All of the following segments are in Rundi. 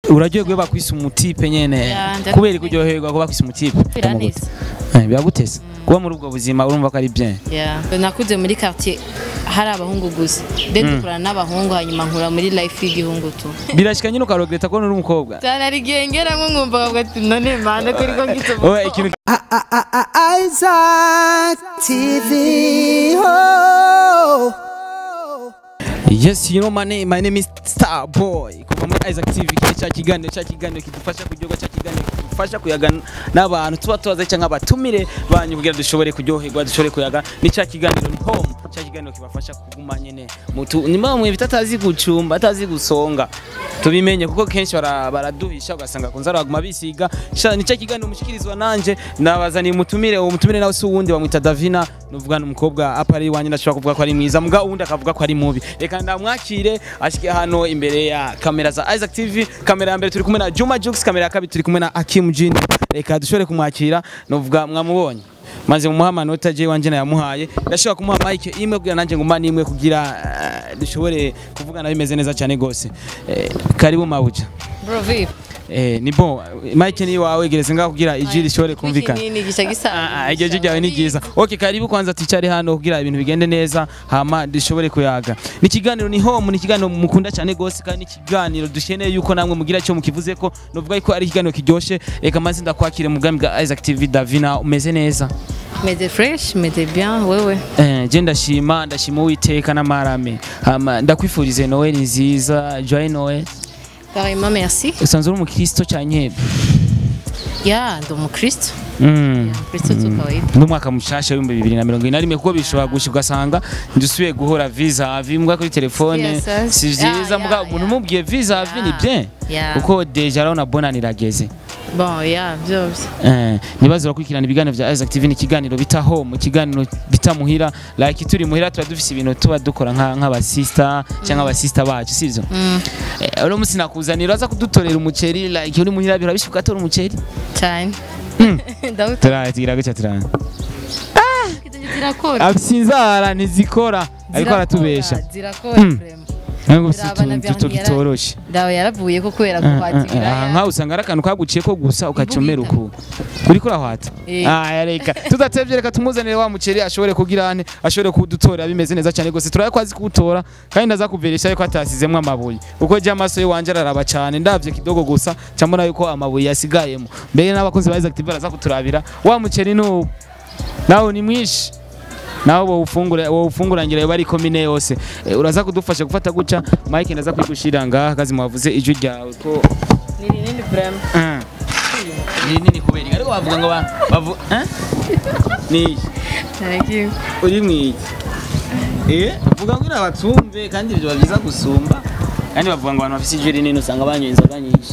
uraryoherwa iyo bakwise umutipe nyene Ya, ndakumva. kubera kuryoherwa ko bakwise umutipe Biraneza. Eh, biragutesa kuba muri ubwo buzima urumva ko ari bien Yeah. nakuze muri quartier hari abahungu gusa de dukurana n'abahungu hanyuma nkura muri life y'igihungu tu birashika nyine ukarogereta ko uri umukobwa cyane ari gengeramo nkumva kavuga ati none mana kuri ko ngitse Oya, ikintu Isaac TV. Oh. Yes, you know my name. My name is Starboy. Kuva muri Isaac TV kile cha kiganiro cha kiganiro kidufasha kuryoga cha kiganiro kidufasha kuyaga n'abantu tuba tubaza cyangwa abatumire banyu kugira dushobore kuryoherwa dushobore kuyaga ni cha kiganiro ni home cha kiganiro kibafasha kuguma nyene mutu nyuma mwe bitatazi gucumba atazi gusonga tubimenye kuko kenshi bara- baraduhisha ugasanga kunza araguma bisiga sha ni cha kiganiro mushikirizwa nanje nabazaniye umutumire uwo mutumire nawe si uwundi bamwita Davina nuvuga n'umukobwa apa ari wanyu ndashobora kuvuga ko ari mwiza muga uwundi akavuga ko ari mubi reka ndamwakire ashike hano imbere ya kamera za Isaac TV kamera ya mbere turi kumwe na Juma Jux kamera ya kabiri turi kumwe na Akim Jini reka dushobore kumwakira nuvuga mwamubonye maze mumuha amanota je wanje nayamuhaye ndashobora kumuha mike imwe kugira nanjye nguma nimwe kugira eh, dushobore kuvugana bimeze neza cyane gose Eh, karibu mabuja bro vipi Eh, ni bon mike ni wawe gereza ngaho kugira ijwi rishobore kumvikana nini gisha gisa Ah, ah, iryo jwi ryawe ni ryiza okay karibu kwanza twicare hano kugira ibintu bigende neza hama dushobore kuyaga ni ikiganiro ni home ni ikiganiro mukunda cyane gose kandi ni ikiganiro dukeneye yuko namwe mugira icyo mukivuze ko novuga ko ari ikiganiro kiryoshe reka maze ndakwakire mu bwami bwa Isaac TV Davina umeze neza meze fresh meze bien wewe Eh, je ndashima ndashima uwiteka n'amarame hama ndakwifurize Noel nziza joy Noel carrément merci usanzwe uri umukristo cyane ya ndi umukristo mm. kristo tu kawaida n'umwaka mushasha w'ibihumbi bibiri na mirongo ine na rimwe kuko bishobora gushika ugasanga ndusubiye guhora visa avi mbwa kuri telefone Yes, yes. si vyiza Ah, mbwa yeah, umuntu yeah. umubwiye visa avi ni Yeah. bien Yeah. kuko deja urabona bonani irageze bon ya byose Eh, nibaze urakurikirana ibiganiro vya Isaac TV ni ikiganiro bita home ikiganiro bita muhira like turi muhira tuba dufise ibintu tuba dukora nka- nk'abasista cyangwa abasista bacu sivyo Mm, Eh, uno musi nakuzanira aza kudutorera umuceri like uri muhira birabishe ugatora umuceri cyane ndawuta turagira gutya turana zirakora asinzara ntizikora ariko aratubesha zirakora Mm. vraiment ntabwo Birabana utuntu duto byangira- bitoroshe ndawe yaravuye ko kubera kuhatira aha nkaho usanga ari akantu kaguciye ko gusa ukacomera uku uriko urahwata Eh. aya reka tudatevye reka tumuzanire wa muceri ashobore kugira ane ashobore kudutora bimeze neza cyane gose turaye ko azi kuwutora kandi ndaza kuverisha yuko atasizemwo amabuye kuko je amaso yiwanje araraba cyane ndavye kidogo gusa cyambona yuko amabuye yasigayemo mbere n'abakunzi ba Isaac TV baraza kuturabira wa muceri n'ubu nawe ni mwinshi nawe wofungura wofungurangira bari komine yose Eh, uraza kudufasha gufata guca Mike ndaza kwigushira ngaha kazi mwavuze ijwi ryawe ko ni rinini vraiment Ah. ni nini kubera iki? ariko bavuga ngo ba- bavu eh ni iki? naragiye uri mwiki eh uvuga ngo irabatumve kandi ibyo byiza gusumba kandi bavuga ngo abantu bafite ijwi rinini usanga banyoye inzoga nyinshi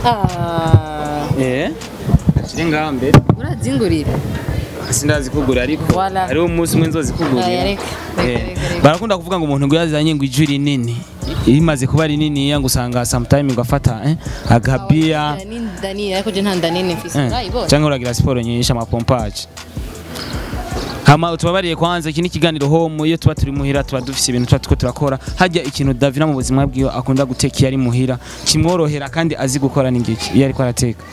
ah eh kiri ngaha mbere urazingurira sindazi kugura ariko Voilà. hariho umunsi umwe nzozi kugurira Aya, reka, reka, Eh, reka, reka. barakunda kuvuga ngo umuntu ngo yazanye ngo ijwi rinini rimaze kuba rinini ngo usanga sometime ngo afata eh, agabiya Ni ndanini ariko je nta ndanini mfise eh, urayibona cyangwa uragira siporo nyinshi amapompaje hama tubabariye kwanza iki ni ikiganiro home iyo tuba turi muhira tuba dufise ibintu tuba turiko turakora hajya ikintu Davina mu buzima bwiwe akunda guteka iyo ari muhira kimworohera kandi azi gukora n'ingiki iyo ariko arateka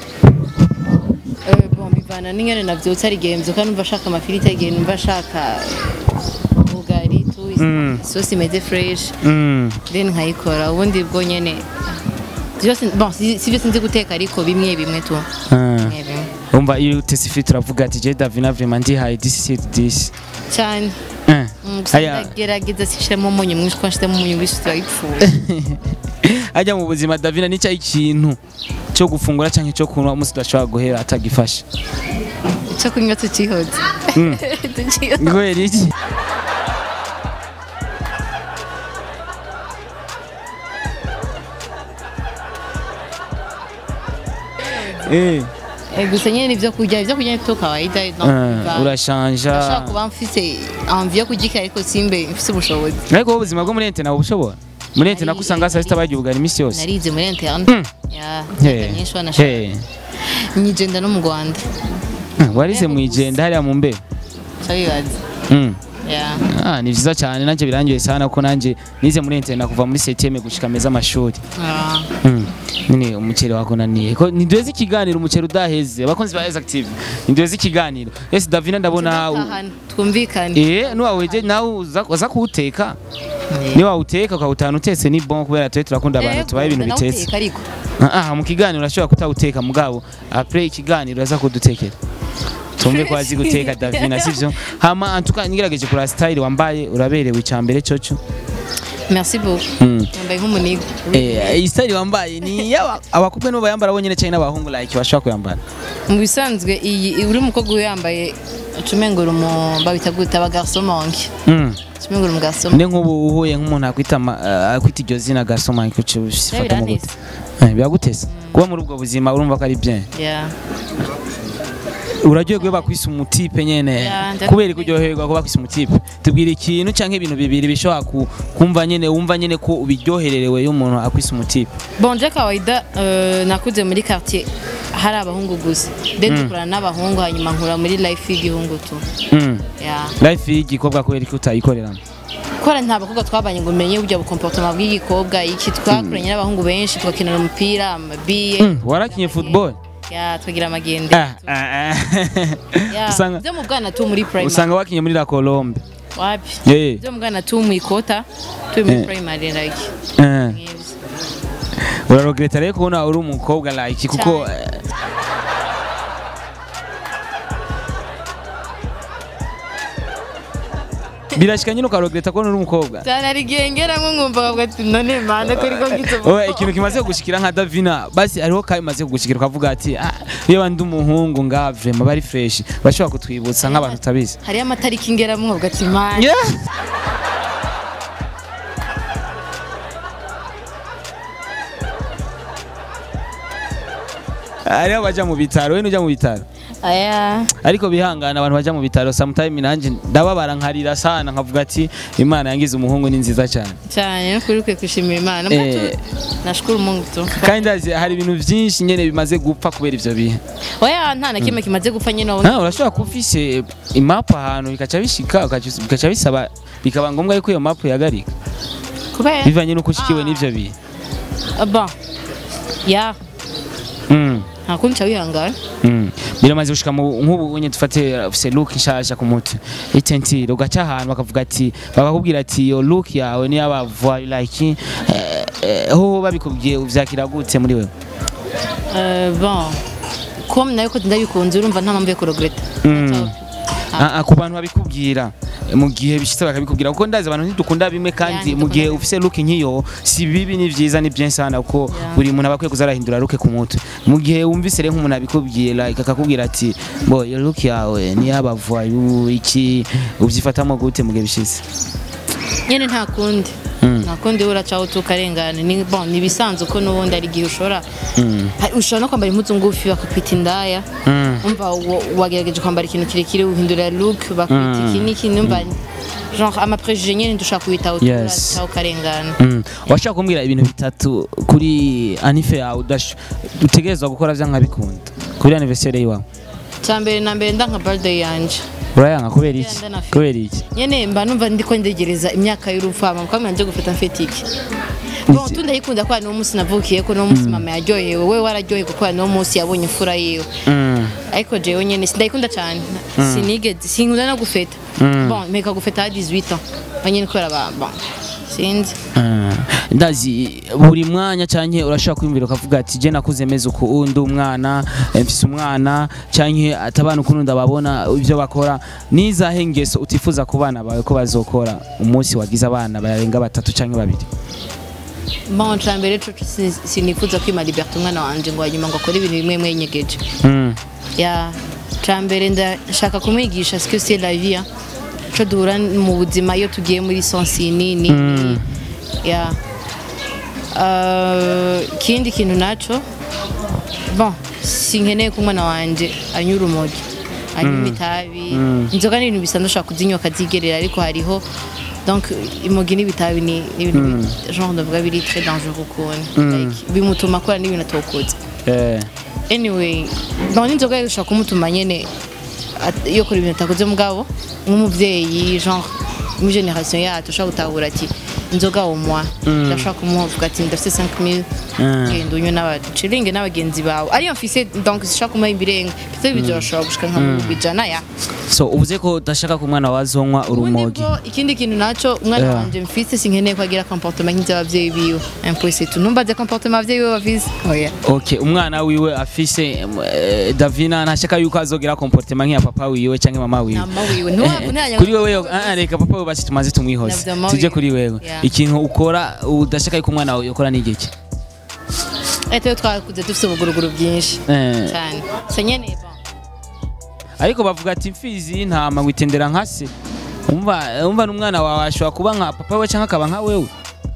Eh, bon bivana n'ingene navyutse ari igihe mvyuka numva ashaka amafiriti igihe numva ashaka ubugari tu Mm. isosi imeze fresh mm. then nkayikora ubundi bwo nyene byose bon si si byose nzi guteka ariko bimwe bimwe tu Ah. bimwe bimwe umva iyo utese ifite uravuga ati je Davina vraiment ndihaye this is this cyane Eh. Mm, gusa Aya- ndagerageza sishiremo umunyu mwinshi kuko nshizemo umunyu mwinshi turayipfuye ajya mu buzima Davina nicyo ikintu cyo gufungura cyangwa cyo kunywa umunsi udashobora guhera atagifashe icyo kunywa tukihoze Mm. tukihoze kubera iki Eh, Eh, gusa nyine ibyo kurya ibyo kurya ni kawaida no ah, biva- urashanja ndashaka kuba mfise envie yo kugika ariko simbe mfise ubushobozi ariko wowe ubuzima bwo muri ente nawe ubushobora muri ente nako usanga saa sita barya ubugari iminsi yose narize muri interne Mm. ya Hey, nyinshi wanashaka hey. nyigenda no mu Rwanda Ah, warize mu igenda hariya mu mbe cyabibaza Mm. ya Ah, ni vyiza cyane nanjye birangiye sana kuko nanjye nize muri ente kuva muri septième gushika meza amashuri Ah. Mm. nyine umuceri wakunaniye ko ntiduheze ikiganiro umuceri udaheze abakunzi ba Active ntiduheze ikiganiro ese Davina ndabona Tugatahana, twumvikane eh nuwaweje nawe uza uza kuwuteka ni wawuteka ukawutahana utetse ni bon kubera twe turakunda abantu tubaye ibintu Yego, bitetse nawuteka ariko Ah, mu kiganiro urashobora kutawuteka mugabo après ikiganiro aza kudutekera tumve ko azi guteka Davina sivyo hama antuka ngerageje kura style wambaye uraberewe icambere coco merci beaucoup Mm. yambaye nk'umuniga eh iyi style wambaye ni yaba abakobwa no bayambara bonyene cyane n'abahungu like bashobora kuyambara mu bisanzwe iyi uri umukobwa uyambaye ucumengura umu babita gute aba garçon manque mm. ucumengura umu garçon ne nk'ubu uhuye nk'umuntu akwita ama- eh, akwita iryo zina garçon man ko cifata mu gute biraneza. Eh, biragutesa kuba muri ubwo buzima urumva ko ari bien yeah uraryoherwa bakwise umutipe nyene Ya, ndakubwira. kubera ko uryoherwa ko bakwise umutipe tubwira ikintu canke ibintu bibiri bishobora ku- kumva nyene wumva nyene ko ubiryohererewe iyo umuntu akwise umutipe bon je kawaida euh, nakuze muri quartier hari abahungu gusa then dukurana n'abahungu hanyuma nkura muri life y'igihungu tu mm. yeah life y'igikobwa kubera ko utayikoreramo kora nta bakobwa twabanye ngo umenye burya bukomportoma bw'igikobwa iki twakuranye n'abahungu benshi tugakinana umupira amabiye mm. warakinye football ya tukagira amagende ah, ah, ah. Ya, usanga byo mu bwana tu muri primary usanga wakinye muri la Colombe wapi eh byo mu bwana tu mu ikota turi muri Eh. primary like eh. nk'ibyo. urarogereta rero kubona uri umukobwa like kuko Cyane. eh, birashika nyine ukarogereta kubona uri umukobwa cyane hari igihe ngeramo nkumva bavuga ati none mana ko ariko ngitse Oya ikintu kimaze kugushikira nka Davina basi hariho kabimaze kugushikira ukavuga ati "Ah, iyo ndi umuhungu nga vrema bari fresh bashobora kutwibutsa nk'abantu utabizi hariyo amatariki ngeramo nkavuga ati mana Yeah. hariho abaja mu bitaro we nujya mu bitaro aya ariko bihangana abantu baja mu bitaro sometime nanjye ndababara nkarira sana nkavuga ati imana yangize umuhungu ni nziza cyane cyane no kuri ukwiye kwishimira imana Eh. mbatu nashukuru mungu tu kandi ndazi hari ibintu byinshi nyene bimaze gupfa kubera ivyo bihe oya nta na kimwe kimaze gupfa nyine wowe Ah, urashobora kuba ufise imapu ahantu bikaca bishika ukaca- bikaca bisaba bikaba ngombwa yuko iyo mapu yagarika kubera bivanye n'uko ushikiwe n'ivyo bihe bon ya Mm, nta kundi nca wihangana mm. biramaze gushika mu nk'ubu unye dufate ufise look nshasha ku mutwe itentire ugaca ahantu bakavuga ati bakakubwira ati iyo look yawe niyo abavoye like eh, eh, ho babikubwiye uvyakira gute muri wewe Euh, bon comme nayo ko ndabikunze urumva nta mpamvu yo kuregreta Mm. Ah, ah, ku bantu babikubwira mu gihe bishitse bakabikubwira kuko ndazi abantu ntidukunda bimwe kandi Yeah, mu gihe ntidukunda. ufise look nk'iyo si bibi ni vyiza ni bien sana kuko Yeah. buri muntu aba akwiye kuza arahindura look ku mutwe mu gihe wumvise rero nk'umuntu abikubwiye like akakubwira ati bo iyo look yawe ni y'abavoyu iki uvyifatamo gute mu gihe bishitse nyene nta kundi Mm. nta kundi uracaho tukarengana ni bon ni ibisanzwe ko n'ubundi ari igihe ushobora Mm. Ha- ushobora no kwambara impuzu ngufi bakakwita indaya Mm. umva wa- wagerageje kwambara ikintu kirekire uhindura look bakwita Mm. iki n'iki numva genre amaprejije nyene ndushaka kubitaho Yes. turacaho ukarengana Mm. washaka kumbwira ibintu bitatu kuri anife yawe udash- utegerezwa gukora vyanka bikunda kuri anniversaire yiwawe cyambere na mbere ndanka birthday yanje urayanga kubera iki Yeah, ndanafite. kubera iki nyene mba numva ndiko ndegereza imyaka y'urupfu hama mukamwe nje gufata mfite iki bon tu ndayikunda kwa niwo munsi navukiye ko niwo munsi mama yaryohewe we wararyohewe kuko niwo munsi yabonye imfura yiwe Mm. ariko jewe nyene sindayikunda cyane sinigeze sinkunda no gufeta bon mpeka gufeta ha 18 ans banyene kubera ba bon sinzi Ah, ndazi buri mwanya canke urashaka kwiyumvira ukavuga ati je nakuze meze uku undi umwana eh, mfise umwana canke ati abana ukuntu ndababona ivyo bakora nizahe ngeso utifuza ku bana bawe ko bazokora umunsi wagize abana barenga batatu canke babiri bon cambere co si- sinifuza kwima liberté umwana wanje ngo hanyuma ngo akore ibintu bimwe bimwe yinyegeje Mm. ya cambere ndashaka kumwigisha ce que c'est la vie hein. co duhura mu buzima iyo tugiye muri sensini ni ya Uh, ikindi kintu naco bon sinkeneye ko umwana wanje anyura urumogi anywa itabi inzoga ni ibintu bisanzwe ushobora kuzinywa akazigerera ariko hariho donc imogi n'ibitabi ni ni ibintu bi- genre ndavuga biri très dangereux ukuntu like bimutuma akora n'ibintu atokoze Eh. anyway bon n'inzoga rero ishobora kumutuma nyene at- iyo kora ibintu atakoze mugabo nk'umuvyeyi genre muri generation yacu ushobora gutahura ati inzoga au mwa Mm. ndashaka kumuha uvuga ati ndafite 5000 Mm. genda unywe n'abaciringe n'abagenzi bawe ariyo mfise donc sishaka kumuha ibirenga mfite bizoroshobora gushika nka mu bijana ya so uvuze ko udashaka ko umwana wazonywa ubundi urumogi bwo ikindi kintu naco umwana Yeah. wanje mfise sinkeneye ko agira comportement nk'ivy'abavyeyi biwe impossible tu numbaze comportement abavyeyi biwe bafise oya okay umwana wiwe afise eh, davina ntashaka yuko azogira comportement nk'iya papa wiwe canke mama wiwe Mama wiwe, ntiwabunanya kuri wewe ah, reka papa wiwe basi tumaze tumwihoze Navyo mama tuje wiwe. kuri wewe Yeah. ikintu ukora udashaka yuko umwana wawe yakora ni igiki etewe twakuze dufise ubuguruguru bwinshi Eh, cyane se nyene bon ariko bavuga ati imfizi y'intama witendera nka se umva umva n'umwana wawe ashobora kuba nka papa we canke akaba nka wewe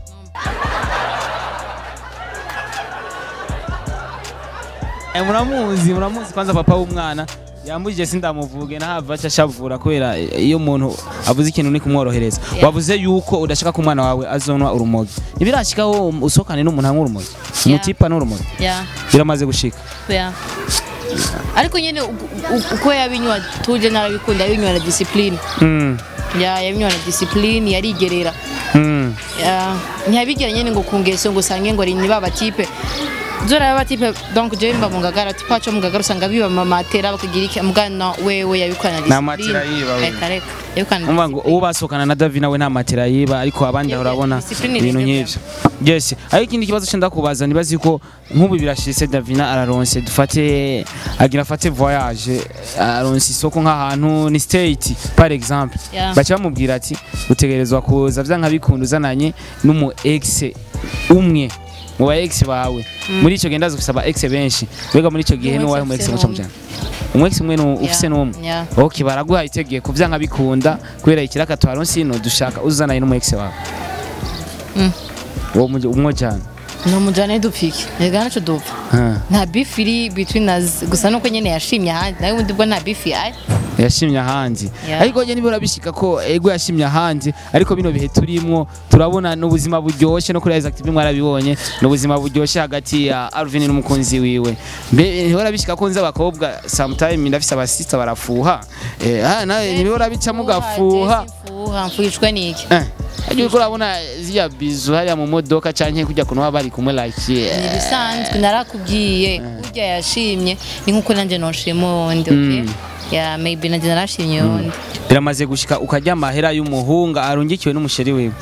Eh, muramuzi muramuzi kwanza papa w'umwana yambujije sindamuvuge nahava aca ashavura kubera iyo umuntu avuze ikintu ni kumworohereza Yeah. wavuze yuko udashaka ko umwana wawe azonwa urumogi ntibirashikaho usohokane n'umuntu anywa urumogi umutipa n'urumogi ya biramaze gushika ya ariko nyene u- u- uko yabinywa tuje narabikunda yabinywa na discipline Mm, ya yabinywa na discipline yarigerera mm. Ya, ntiyabigera nyene ngo kungeso ngo usange ngo ni baba tipe zora baba tipe donc je mba mu ngagara tipa cyo mu ngagara usanga biba mamatera bakagira iki mugana wewe yabikwana na Nta matera yiba we. reka reka yabikwana umva ngo uwo basohokana na Davi nawe nta matera yiba ariko abandi Yeah, urabona discipline ibintu irenge nk'ivyo yes ariko ikindi kibazo cyo ndakubaza nibazi ko nk'ubu birashise Davina araronse dufate agira afate voyage aronse isoko nk'ahantu ni state par exemple Yeah. baca bamubwira ati utegerezwa kuza vya nkabikunda uzananye n'umu ex umwe mu ba ex bawe muri ico genda ufise aba ex benshi mbega muri ico gihe N'umu n'uwahe ex mu ex afise muca n'umwe. mujana umwe ex umwe nu- ufise n'umwe Yeah. ok baraguha itegeko vyanka bikunda kubera ikiraka twaronse ino dushaka uzanaye n'umu ex wawe Mm. uwo muj- umwe cyane no mujane dupfike rega naco dupfa nta beef iri between us gusa nuko nyene yashimye ahandi nawe ubundi bwo nta beef ihari yashimye ahandi Yeah. ariko njye nibura bishika ko ego yashimye ahandi ariko bino bihe turimwo turabona n'ubuzima buryoshye no kuri Isaac TV mwarabibonye n'ubuzima buryoshye hagati ya Alvin n'umukunzi wiwe mbe ntibora bishika ko nzi abakobwa sometime ndafise abasista barafuha eh ah nawe ntibora bica mugafuha fuha mfuhishwe niki eh Ajye uriko urabona ziriya bizu hariya mu modoka canke kujya kuntu baba bari kumwe like ni eh, ibisanzwe narakubwiye burya yashimye ni nkuko nanjye noshima wundi okay ya maybe nanjye narashimye wundi biramaze gushika ukarya amahera y'umuhunga arungikiwe n'umusheri wiwe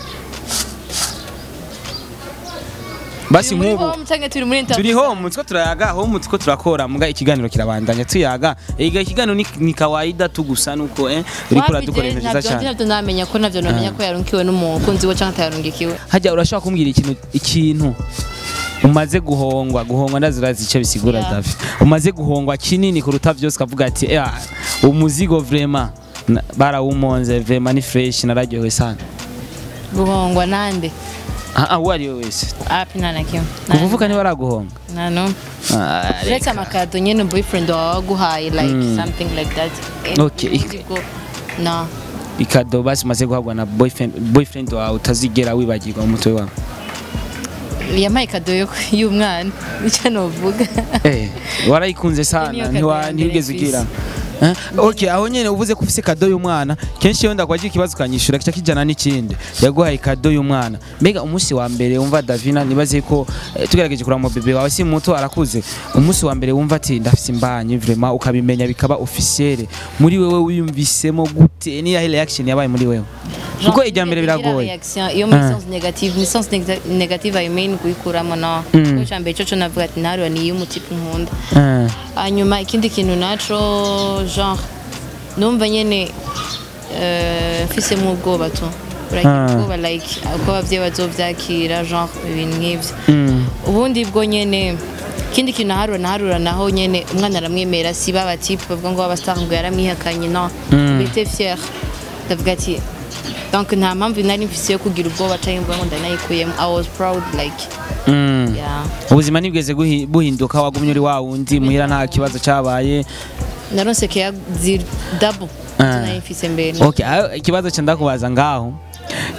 basi Turi muri nk'ubu home canke turi muri interview turi home two turayaga home two turakora muga ikiganiro kirabandanya tuyaga ega ikiganiro ni, ni kawaida tu gusa nuko eh uriko uradukora ibintu vyiza cyane navyo namenya ko navyo namenya ko yarungikiwe n'umukunzi we canke atayarungikiwe hajya urashobora kumbwira ikintu ikintu umaze guhongwa guhongwa ndazirazi icyo bisigura Yeah. Davi umaze guhongwa kinini kuruta byose ukavuga ati eh umuzigo vraiment na- barawumonze vraiment ni fresh nararyohewe sana guhongwa nande ah ah uwo ari we wese api nta na kimwe kuvuga niba araguhonga nta n'umwe Ah, uretse amakado nyene boyfriend wawe waguhaye like Mm. something like that Okay. Ubundi bwo no ikado basi umaze guhabwa na boyfriend boyfriend wawe utazigera wibagirwa mu mutwe wawe yampaye kado yo- y'umwana nicyo novuga Eh, warayikunze sana Niyo kado ntiwa- ya mbere ntiwigeze kw'isi. ugira Eh, okay aho nyene uvuze ko ufise kado y'umwana kenshi iyo ndakwagira ikibazo ukanyishura kica kijana n'ikindi yaguhaye kado y'umwana mbega umunsi wa mbere wumva Davina nibaze ko eh, tugerageje kuraba mu bebe wawe si muto arakuze umunsi wa mbere wumva ati ndafise imbanyi vraiment ukabimenya bikaba officiel muri wewe wiyumvisemo gute ni yahe reaction yabaye muri wewe kuko ijya mbere biragoye reaction iyo muri Ah. sens negative ni sens nega- negative i mean kuyikuramo no Mm. kuko icya mbere cyo cyo navuga ati ntarwa ni iy'umutipe nkunda Eh, hanyuma ikindi kintu naco genre numva nyene eh, mfisemo ubwoba tu uragira Ah. ubwoba like uko abavyeyi bazovyakira genre ibintu nk'ivyo mm, ubundi bwo nyene ikindi kintu naharura naharura naho nyene umwana aramwemera si ba batipe bavuga ngo babastar ngo yaramwihakanye no Mm. bete fier ndavuga ati donc nta mpamvu nari mfise yo kugira ubwoba canke mvuga ngo ndanayikuyemo i was proud like mm. yeah ubuzima ntibweze guhi- buhinduka wagumye uri wa wundi muhira nta kibazo cyabaye naronse keya ziri double Ah. nari mfise mbere okay aho ikibazo cyo ndakubaza ngaho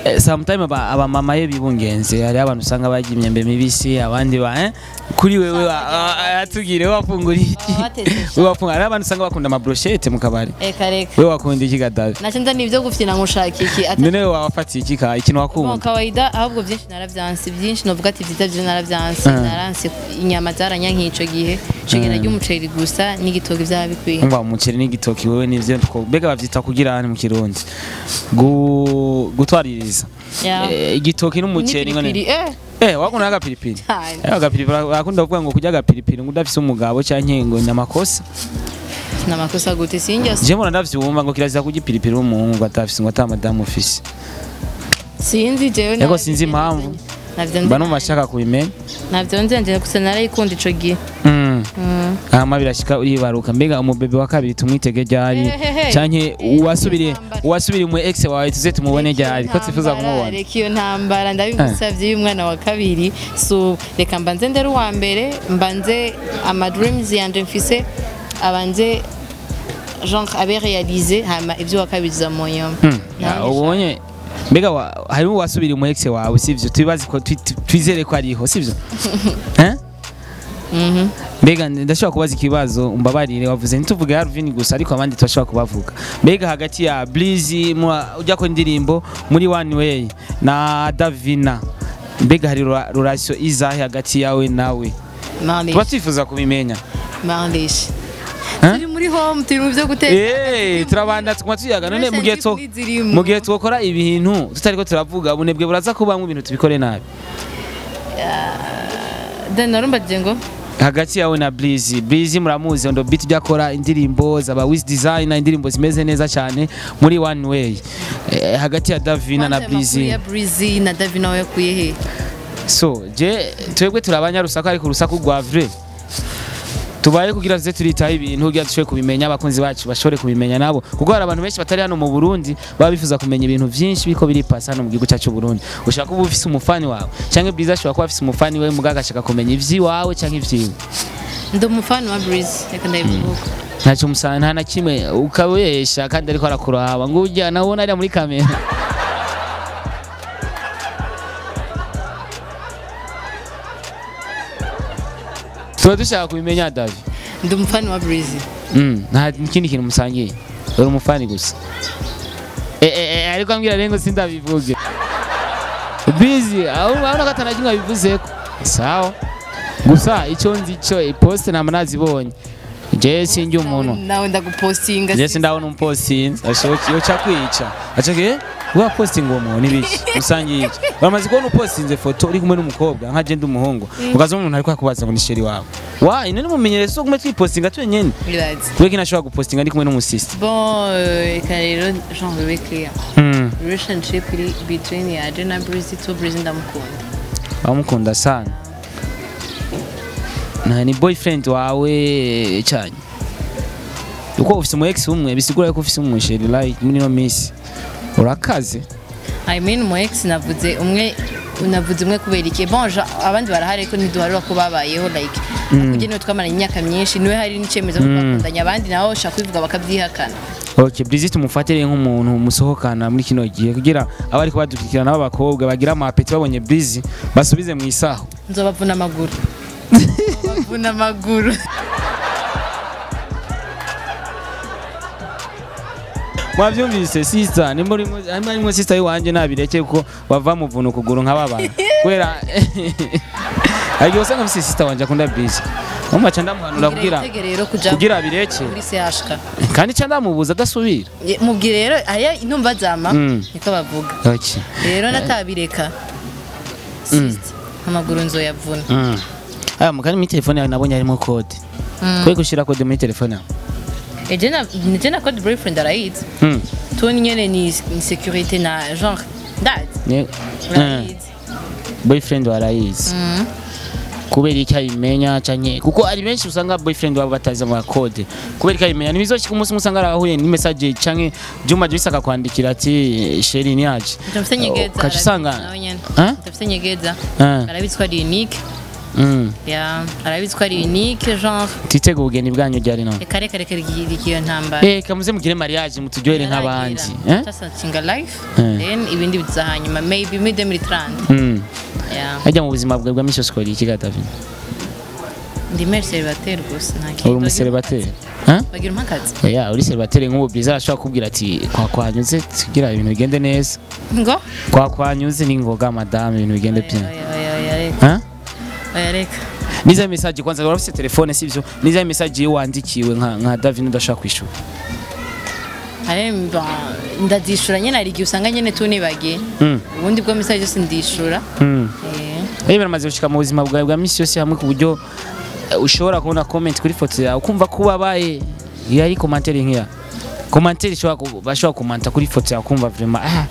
Eh, sometime aba aba mama ye bibungenze hari abantu usanga barya imyembe mibisi abandi ba eh kuri wewe atugire wafungura iki Abatetse wewe wafungura hari abantu usanga bakunda ama brochette mu kabari eka reka wewe wakunda iki gadavi naco nza nivyo gufyina nkushaka iki ata none wewe wafatiye iki ka ikintu Bon, wakunda kawaida ahubwo byinshi naravyanse byinshi novuga ati vyiza vyo naravyanse Ah. naranse inyama zaranyankiye ico gihe ico gihe narya umuceri gusa n'igitoki vyaba bikwiye umva umuceri n'igitoki wewe nivyo two- mbega bavyita kugira hano mu kirundi Gu- gutwaririza Ya. Eh, igitoki n'umuceri ngone N'ipiripiri, eh Eh, wakunda agapiripiri? cyane Eh, agapiripiri bakunda kuvuga ngo kurya agapiripiri ngo udafise umugabo canke ngo ni amakosa. namakosa gute sinjya Je mbona ndavyumva ngo kirazira kurya ipiripiri w'umuhungu ngo atafise ngo ata madamu ufise. sinzi jewe Ego sinzi impamvu. navyo Mba nzi numva nshaka kubimenya. navyo nzi nje gusa narayikunda ico gihe Mm. Mm. Hama birashika uribaruka mbega umubebe wa kabiri tumwitege ryari Hehehe. canke uwasubiriye Intambara. uwasubiriye mu ex wawe tuze tumubone ryari ko twifuza kumubona. reka iyo ntambara ndabigusavye y'umwana wa kabiri so reka mbanze ndere uwa mbere mbanze ama dreams yanje mfise abanze genre abe réalisé hama ivyo wa kabiri za moyo Hmm, ya, ubonye mbega wa- harimo uwasubiriye mu ex wawe sivyo tubibazi ko twi- twi- twizere ko ariho sivyo Eh? Mhm. mbega ndashobora kubaza ikibazo umbabarire wavuze ntituvuge Alvin gusa ariko abandi turashobora kubavuga mbega hagati ya Breezy mwa- ujya ko indirimbo muri One Way na Davina mbega hari rela- relation izahe hagati yawe nawe tuba Marlish twifuza kubimenya Marlish Hein? turi muri home turi mu vyo guteka Eh, turabanda tukuma tuyaga none mu gihe two- mu gihe twokora ibintu tutariko turavuga ubunebwe buraza kubamwo ibintu tubikore nabi then narumbajije ngo hagati yawe na Breezy Breezy muramuzi ndo beat ujya akora indirimbo zaba Wiz Designer indirimbo zimeze neza cyane muri One Way eh, hagati ya Davina na Kwanza amakuru Breezy ya Breezy na Davina we yakuye he so je twebwe turabanya rusaku ariko urusaku rwa vrai tubaye kugira tuze turitaho ibintu kugira dushobore kubimenya abakunzi bacu bashobore kubimenya nabo kuko hari abantu benshi batari hano mu Burundi baba bifuza kumenya ibintu byinshi biko biripasa hano mu gihugu cyacu Burundi ushaka kuba ufise umufani wawe cyangwa Breezy ashobora kuba afise umufani we muganga agashaka kumenya ivy'iwawe cyangwa ivyiwe ndi umufana wa Breezy reka ndabivuga ntacyo musana nta na kimwe ukabesha kandi ariko arakuraba ngo ujya nawe ubona ariya muri kamera tuba dushaka kubimenya davi ndi umufana wa Breezy Mm, nta kindi kintu musangiye uri umufani gusa Eh, eh, eh, ariko ambwira rero ngo sindabivuge bizi aho urabona ko atanakimwe abivuzeko sawa gusa icyo nzi cyo iposte nta nazibonye je sinjye umuntu nawe ndagupostinga je sindabona umupostinzi ashokiye uca kwica acake wa posting uwo muntu ibiki usangiye iki bamaze kubona upostinze foto uri kumwe n'umukobwa nka je ndi umuhungu ukaza umuntu ariko akubaza ngo ni sheri wawe wa ine nimumenyereza so gume twipostinga twenyene Relax. kubera nashobora gupostinga ndi kumwe n'umusisi bon euh, reka rero genre bibe clear mm. relationship iri between yaje na Breezy to Breezy ndamukunda bamukunda sana na ni boyfriend wawe cyane uko ufise umu ex umwe bisigura yuko ufise umusheri like muri no miss urakaze I mean mu ex navuze umwe navuze umwe kubera iki bon ja- abandi barahari ariko ntiduharura ko babayeho like kuko niwe twamaranye imyaka myinshi niwe hari n'icyemezo ko twakundanye abandi nabo bashaka kubivuga bakabyihakana Okay, Breezy tumufatire nk'umuntu musohokana muri kino gihe kugira abari kubadukurikirana b'abakobwa bagira amapeti babonye Breezy basubize mu isaho. nzobavuna amaguru nzobavuna amaguru Mwavyumvise sister, nimba urimo harimo harimo sister yiwanje nabireke kuko bava muvuna ukuguru nk'ababana. Kubera Agiye usanga mfise sister wanje akunda Breezy. Mama cha ndamuhanura kugira Mubwire rero kuja kugira abireke muri CHK kandi cha ndamubuza adasubira. Ye- mubwire rero aya intumva zama Mm. niko bavuga Okay. rero natabireka sister amaguru nzoyavuna Mm. Aya mukani muri telefone yawe nabonye harimo code. Mm. Kwe gushira code muri telefone yawe. eje na je na code boyfriend arayizi Mm. toni nyene ni ni sécurité na genre ndazi Ne. Mm. urayizi boyfriend warayizi Mm. kubera iki ayimenya canke kuko ari benshi usanga boyfriend wabo batazi ama code kubera iki ayimenya ntibizoshika umunsi musanga arahuye ni message canke Juma Joyce akakwandikira ati sheri ni yaje Ndafite nyegeza ukaca usanga arabizi nawe nyene Hein? ndafite nyegeza Ah. arabizi ko ari unique Mm. ya arabizi ko ari unique genre twitege ubugeni bwanyu ryari none reka reka reka rigiye ntambara Eh, kamuze mugire mariage muturyohere nk'abandi eh? tasacinga life Eh. then ibindi biza hanyuma maybe muri 2030 Mm. ya hajya mu buzima bwawe bwa misi yose ukora iki ga David ndi mère célibataire gusa nta uri kintu umucelibateri Huh? bagira impakazi ya uri celibateri nk'ubu bwiza arashobora kukubwira ati kwakwanyuze tugira ibintu bigende neza ngo kwakwanyuze ni ngoga madame ibintu bigende bien oya oya oya reka Huh? oya reka niza message kwanza urafite telefone sivyo niza message iyo wandikiwe nka nka David udashaka kwishura Are mba ndazishura nyene hari igihe usanga nyene tunibagiye Mm. ubundi bwo message yose ndishura Mm. eh Rero biramaze gushika mu buzima bwawe bwa misi yose hamwe ku buryo eh, ushobora kubona comment kuri foto yawe ukumva ko ubabaye iyo ari commentaire nk'iya commentaire ishobora ku- bashobora kumanta kuri foto yawe ukumva vraiment ah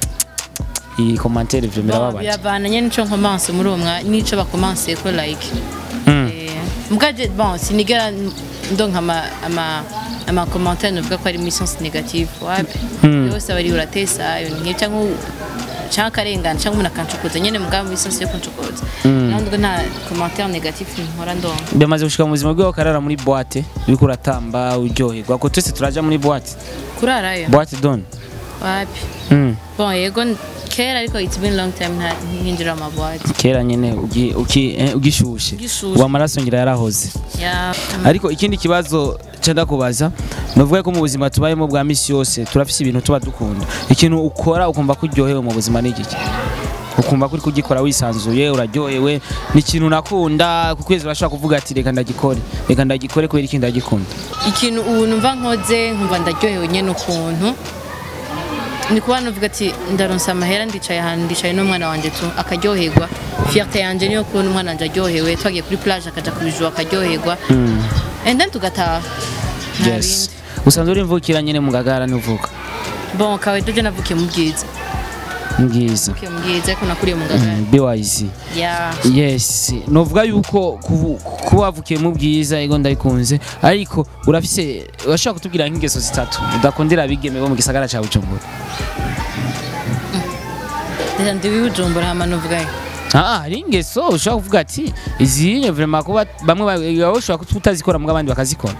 iyi commentaire vraiment Bon, irababaje biravana nyene nico nkomanse muri uwo mwanya nico bakomanse ko like Mm. Eh, mugaje bon sinigera ndonka ama ama ama commentaire novuga ko ari muri sens négative wapi Mm. yose abari uratesa iyo ni cyangwa cyangwa akarengana cyangwa umuntu akancokoza nyene mugabo muri sens yo kuncokoza nandwo nta commentaire négative nkora ndonka bimaze gushika mu buzima bwawe ukarara muri boîte uriko uratamba uryoherwa ko twese turaja muri boîte kurarayo boîte don wapi mm. bon yego kera ariko it's been long time nta nkinjira mu boîte kera nyene ugi- uki- eh, ugishushe Ugishushe. uwo amaraso ngira yarahoze ya ariko ikindi kibazo cenda kubaza nuvuga ko mu buzima tubayemo bwa misi yose turafise ibintu tuba dukunda ikintu ukora ukumva ko uryohewe mu buzima ni igiki ukumva ko uri kugikora wisanzuye uraryohewe ni ikintu nakunda ku kwezi urashobora kuvuga ati reka ndagikore reka ndagikore kubera iki ndagikunda ikintu ubu numva nkoze nkumva ndaryohewe nyene ukuntu ni kuba nuvuga ati ndaronsa amahera ndicaye ahantu ndicaye n'umwana wanjye tu akaryoherwa fierté yanje niyo kubona umwana wanjye aryohewe twagiye kuri plage akaja kubijuru akaryoherwa and then tugataha nta yes bindi usanzwe uri mvukira nyene mu gagara nivuka bon kawe doje navukiye mu bwiza mbwiza navukiye mu bwiza ariko nakuriye mu gagara BYZ ya yes novuga yuko kubu- kuba wavukiye mu bwiza ego ndabikunze ariko urafise urashobora kutubwira nk'ingeso zitatu udakundira abigeme bo mu gisagara ca Bujumbura reka ndi wibujumbura hama nuvuga Ah, hari ingeso ushobora kuvuga ati izi vraiment kuba bamwe ba- wowe ushobora kuba utazikora mu abandi bakazikora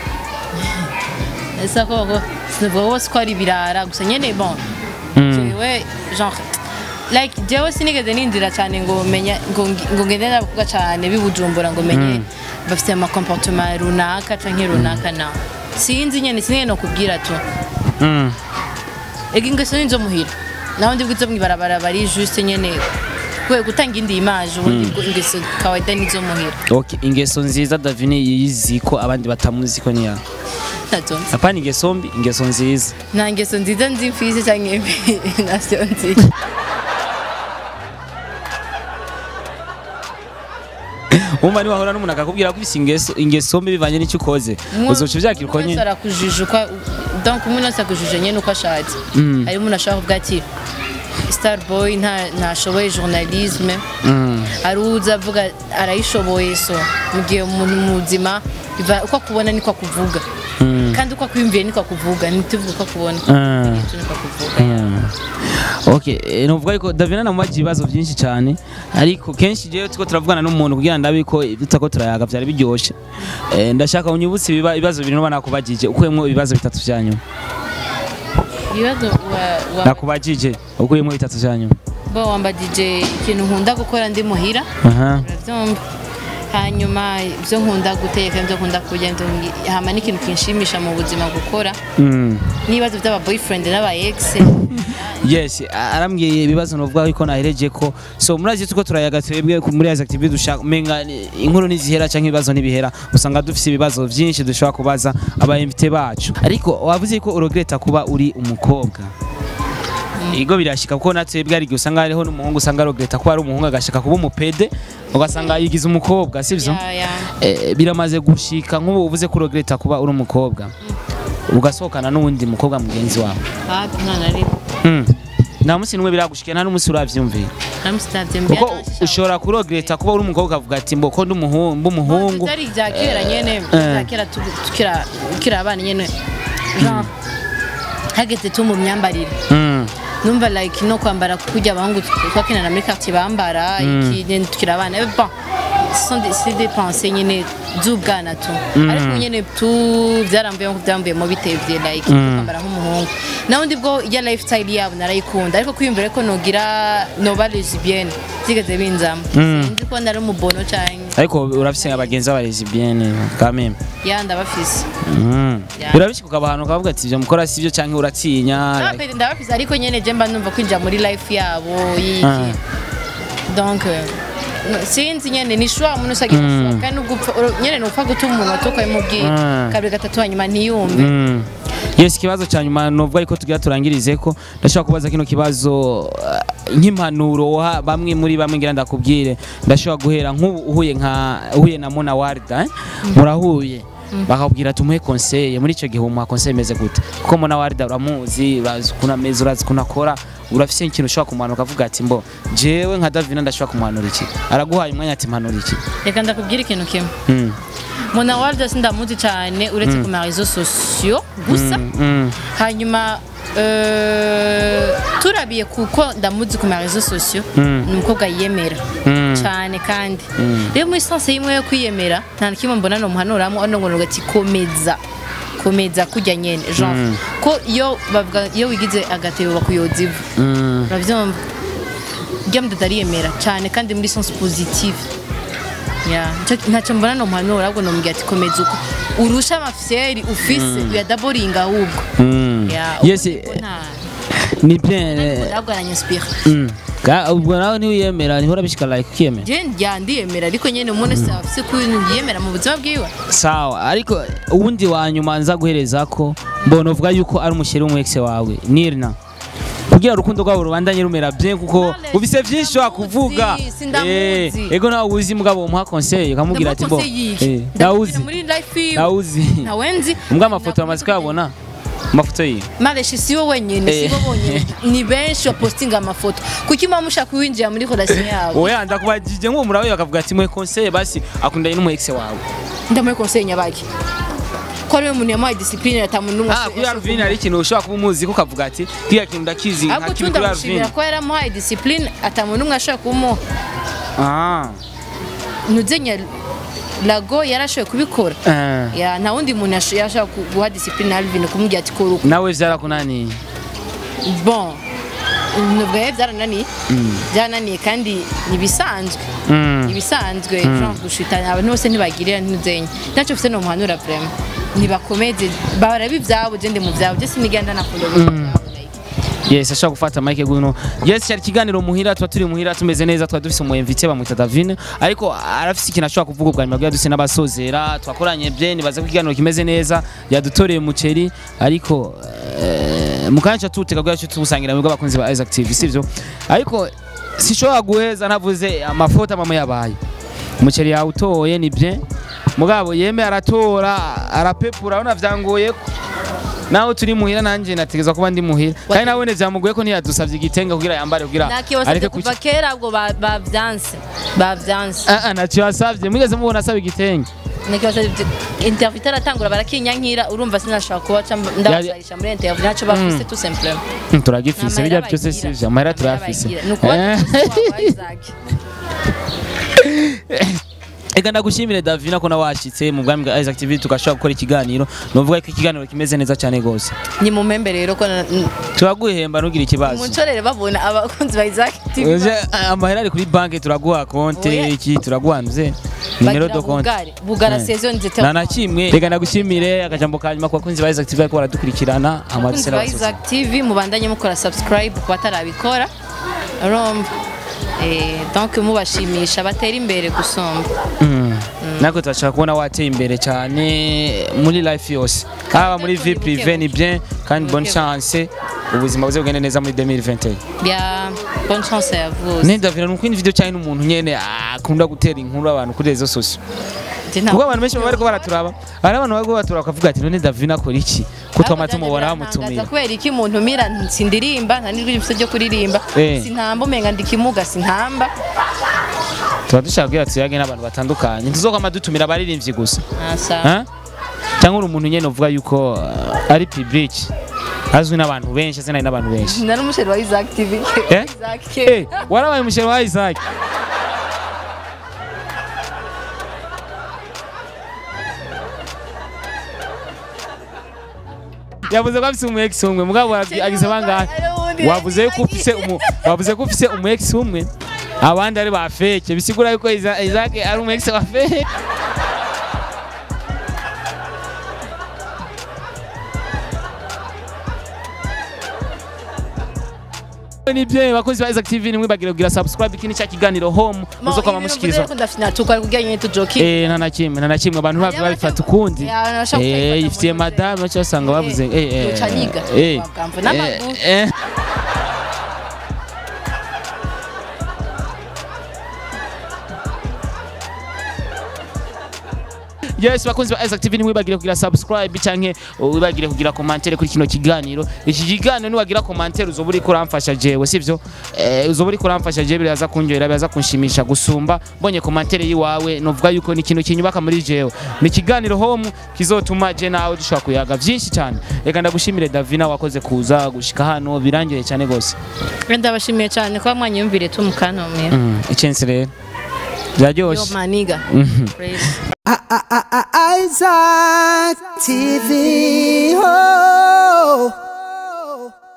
ese ko ko sinavuga bose ko ari ibirara gusa nyene bon jewe genre like jewe sinigeze nindira cyane ngo menya ngo ngi- ngo ngende n'abakobwa cyane bibujumbura ngo menye bafite ama comportement runaka canke runaka na sinzi nyene sinigeze no kubwira tu Mm. ega ingeso ninzo muhira naho ndi bwizo mwibarabara bari juste nyene kwe gutanga indi image ubundi bwo ingeso kawaida nizo muhira Okay, ingeso nziza Davini yizi ko abandi batamuzi ko niya nazo nzi apana ingeso mbi ingeso nziza nta ngeso nziza nzi mfise canke mbi navyo nzi umva ni wahora n'umuntu akakubwira ko ufise ingeso ingeso mbi bivanye n'icyo ukoze uzoca uvyakira uko umuntu wese nyene arakujije uko donc umuntu wese akujije nyene uko ashatse hari umuntu ashobora kuvuga ati star boy nta ntashoboye journalisme hari uza avuga arayishoboye so mu gihe umuntu muzima biva uko akubona niko akuvuga kandi uko akwiyumviye niko akuvuga ntituvuge uko akubona Ah. niko akuvuga Mm. Okay, eh, novuga yuko Davina namubaje ibibazo byinshi cyane ariko kenshi jewe tuko turavugana n'umuntu kugira ndabe ko tutako turayaga byari biryoshe Eh, ndashaka unyibutse ibiba- ibibazo bibiri noba nakubajije ukuyemo ibibazo bitatu vya nyuma ibibazo wa- wa- nakubajije ukuyemo bitatu vya nyuma bo wambagije ikintu nkunda gukora ndi muhira aha urabyumva hanyuma ibyo nkunda guteka ibyo nkunda kurya ibyo ngi- hama n'ikintu kinshimisha mu buzima gukora Mm. n'ibibazo by'aba boyfriend n'aba ex yes a- arambwiye ibibazo novuga yuko nahereje ko so murazi tuko turayaga twebwe ku- muri Isaac TV dushaka menga ni- inkuru nizihera canke ibibazo nibihera usanga dufise ibibazo vyinshi dushobora kubaza aba invité bacu ariko wavuze ko uregreta kuba uri umukobwa Igo birashika kuko natwebwe ari igihe usanga hariho n'umuhungu usanga aregreta kuba ari umuhungu agashaka kuba umupede ugasanga yigize umukobwa sivyo Ya, ya. Eh, biramaze gushika nk'ubu uvuze ko uregreta kuba uri umukobwa ugasohokana n'uwundi mukobwa mugenzi wawe hafi nta na rimwe Mm. nta munsi n'umwe biragushikira nta n'umunsi uravyumvira namusitavye mbere kuko ushobora kurogereta kuba uri umukobwa ukavuga ati mbo ko ndi umuhungu mba umuhungu tutari ibya kera nyene eh. ibya kera tu- tukira tukiri abana nyene genre hageze tu mu myambarire Mm. numva like no kwambara kurya abahungu twakinana muri quartier bambara iki nyene tukiri abana Eh, bon ce sont des- c'est des pensées nyine z'ubwana tu ariko nyine tu byaramvuyemo byamvuyemo bitevye like kwambara nk'umuhungu naho undi bwo ya lifestyle yabo narayikunda ariko kwiyumvira ko nogira noba lesbienne byigeze binzamo sinzi ko nari umubono canke ariko urafise abagenzi b'abaresibienne quand même ya ndabafise Mm. Yeah. urabishika ukaba ahantu ukavuga ati ivyo mukora sivyo canke uratinya like- Ndabafise- ndabafise ariko nyene je mba numva kwinjira muri life yabo yiki Ah. donc euh, no, sinzi nyene ni shwa umuntu usagira mm. kandi ugupfa uro- nyene nupfa gutuma umuntu atuka imubwira Ah. kabiri gatatu hanyuma ntiyumve Mm. yes ikibazo cya nyuma novuga ariko tugira turangirize ko ndashobora kubaza kino kibazo uh, nk'impanuro woha bamwe muri bamwe ngira ndakubwire ndashobora guhera nk'ubu uhuye nka uhuye na Mona Warda eh? murahuye bakakubwira tumuhe conseil muri icyo gihe umuha conseil imeze gute kuko Mona Warda uramuzi urazi ukuntu ameze urazi ukuntu akora urafise ikintu ushobora kumuhanura ukavuga ati mbo jewe nka Davina ndashobora kumuhanura iki araguhaye umwanya ati mpanura iki reka ndakubwira ikintu kimwe mm. mona warda sindamuzi cyane uretse ku marezo sosiyo gusa Mm, mm. hanyuma euh, turabiye kuko ndamuzi ku marezo sosiyo ni umukobwa yiyemera Mm. cyane kandi rero muri sanse y'imwe yo kwiyemera nta na kimwe mbona nomuhanuramo ano ngo ati komeza komeza kujya nyene genre ko iyo bavuga iyo wigize agatebo bakuyoza ivu Mm. uravyumva rya mudada ariyemera cyane kandi muri sense positive Yeah. Nicyo- ntacyo mbona nomuhanura ahubwo nomubwira ati komeza uko urusha amafyeri ufise uyadaboringa ahubwo Mm. Yeah, yes ubundi bwo nta- ni bien eh, ahubwo aranyinspire Mm. Ga- ubwo nawe ntiwiyemera niho urabishika like ukiyemera je njya ndiyemera ariko nyene umuntu wese aba afise ko ibintu yiyemera mu buzima bwiwe sawa ariko uwundi wa nyuma nza guhereza ko mbona uvuga yuko ari umushyiri w'umwekse wawe nirna kugira urukundo rwabo rubandanye rumera bien kuko Knowledge, ufise vyinshi wakuvuga sindamuzi, sindamuzi. Eh, ego nawe uzi mugabo umuha conseil ukamubwira ati bo eh, ndawuzi muri life yiwe ndawuzi ntawenzi mbwa amafoto bamaze kuyabona amafoto yiwe mareshi sibo wenyine Eh. sibo bonyine ni benshi bapostinga amafoto kuki muba mushaka kuwinjira muri relation yabo oya ndakubajije nk'uwo murawe bakavuga ati mwe conseil basi akundanye n'umu ex wawe ndamuhe conseil nyabaki ko ariwe muntu yamuhaye discipline ata muntu n'umwe ah kuri Alvin hari ikintu ushobora kuba umuzi ko ukavuga ati kiriya kintu ndakizi ahubwo nka tu kibi kuri Alvin ndamushimira ko yaramuhaye discipline ata muntu n'umwe ashobora kumuha ah ntuzenya lago yarashoboye kubikora eh. ya nta wundi muntu yash- yashobora ku- guha discipline Alvin kumubwira ati kora uko nawe vyarakunaniye bon nubwo rero byarananiye byarananiye kandi ntibisanzwe Mm. ibisanzwe genre gushitana abantu bose ntibagirira ntuzenya ntacyo ufite no muhanura vraiment ntibakomeze barabi ibyabo je ndi mu byabo je sinigenda nakunda mu byabo like yes ashobora gufata mike guno yes cyari ikiganiro muhira tuba turi muhira tumeze neza tuba dufise umu invité bamwita Davine ariko arafise ikintu ashobora kuvuga ubwa nyuma bwa duse n'abasozera twakoranye bye nibaza ko ikiganiro kimeze neza yadutoreye umuceri ariko eh, mu kanya tuteka bwa cyo tubusangira mu abakunzi ba Isaac TV sivyo ariko sishobora guheza ntavuze amafoto mama yabaye umuceri yawutoye ni bye mugabo yeme aratora arapepura urabona vyangoye ko nawe turi muhira nanjye nategeza kuba ndi muhira kandi nawe vyamugoye ko ntiyadusavye igitenge kugira yambare kugira nakibasabye kuva kera ubwo ba- bavyanse bavyanse ah ah ntacyo yasavye mwigeze mubona asaba igitenge nakibasabye interview itaratangura barakinyankira urumva sinashobora kuba ca ndabasarisha muri interview ntacyo bafise tout simplement Hmm, turagifise Amahera birya byose bagira. sivyo amahera turayafise Bagira. Ni ukuba Eh. umukozi wa Isaac. Ega ndagushimire Davina ko nawashitse mu bwami bwa Isaac TV tugashobora gukora ikiganiro novuga ko ikiganiro kimeze neza cyane gose ni mu membe rero ko na- n- turaguhemba ntugire ikibazo muncorere babona abakunzi ba Isaac TV Uje, ah, amahera ari kuri banki turaguha konte Oya. iki turaguha nze nimero bagira do konte bugare bugara Eh. saison nzete nta na kimwe reka ndagushimire akajambo ka nyuma ku bakunzi ba Isaac TV bariko baradukurikirana abakunzi amadusera ba basoza Isaac TV mubandanye mukora subscribe ku batarabikora urumva eh donc mubashimisha batera imbere gusumba Mm. nako turashaka kubona wateye imbere cyane muri life yose haba muri vie Buke buke. prive ni bien kandi bonne Buke buke. chance ubuzima buze bugende neza muri 2021 bya bonne chance ya vous nenda vira nuko indi video cyane n'umuntu nyene akunda gutera inkuru abantu kuri rezo sosio kuko abantu benshi baba bariko baraturaba hari abantu bariko baraturaba bakavuga ati none Davina akora iki ko twama tumubona bamutumira kubera iki umuntu mira sindirimba nta n'ijwi rifite ryo kuririmba Eh. sintamba umenga ndikimuga sintamba tuba dushaka kugira tuyage n'abantu batandukanye ntizokama dutumira abaririmbyi gusa asa Hein? cyangwa uri umuntu nyene uvuga yuko uh, ari public azwi n'abantu benshi azinari n'abantu benshi nari umusheri wa Isaac TV Eh? Isaac Eh, warabaye umusheri wa Isaac yavuze ko afise umu ex umwe mugabo arabwi- agize bangahe wavuze ko ufise umu wavuze ko ufise umu ex umwe abandi ari ba fake bisigura yuko Isa- Isaac ari umu ex wa fake nibyo bakozi ba Isaac TV nimwe bagira kugira subscribe kini cya kiganiro home muzo kwa mushikirizo ndafina kugira nyine tujoki eh nta na kimwe nta na kimwe abantu bavuga babifata ukundi Ya, nashaka eh kubifata ifitiye mu madame bacha basanga bavuze eh eh Yoca niga, eh bagamva n'amaguru. eh, eh. Yes bakunzi ba Isaac TV nimwibagire kugira subscribe canke wibagire kugira commentaire kuri kino kiganiro iki kiganiro niwagira commentaire uzoba uri kuramfasha jewe sivyo eh, uzoba uri kuramfasha jewe biraza kunjohera biraza kunshimisha gusumba mbonye commentaire yiwawe novuga yuko ni ikintu kinyubaka muri jewe ni ikiganiro home kizotuma je nawe dushobora kuyaga vyinshi cyane reka ndagushimire Davina wakoze kuza gushika hano birangiye cyane gose ndabashimiye cyane kuba mwanyumvire tu mukantomera mm, icensi rero yo byaryoshe maniga Mhm. Praise. I- I- I- Isaac TV. Oh.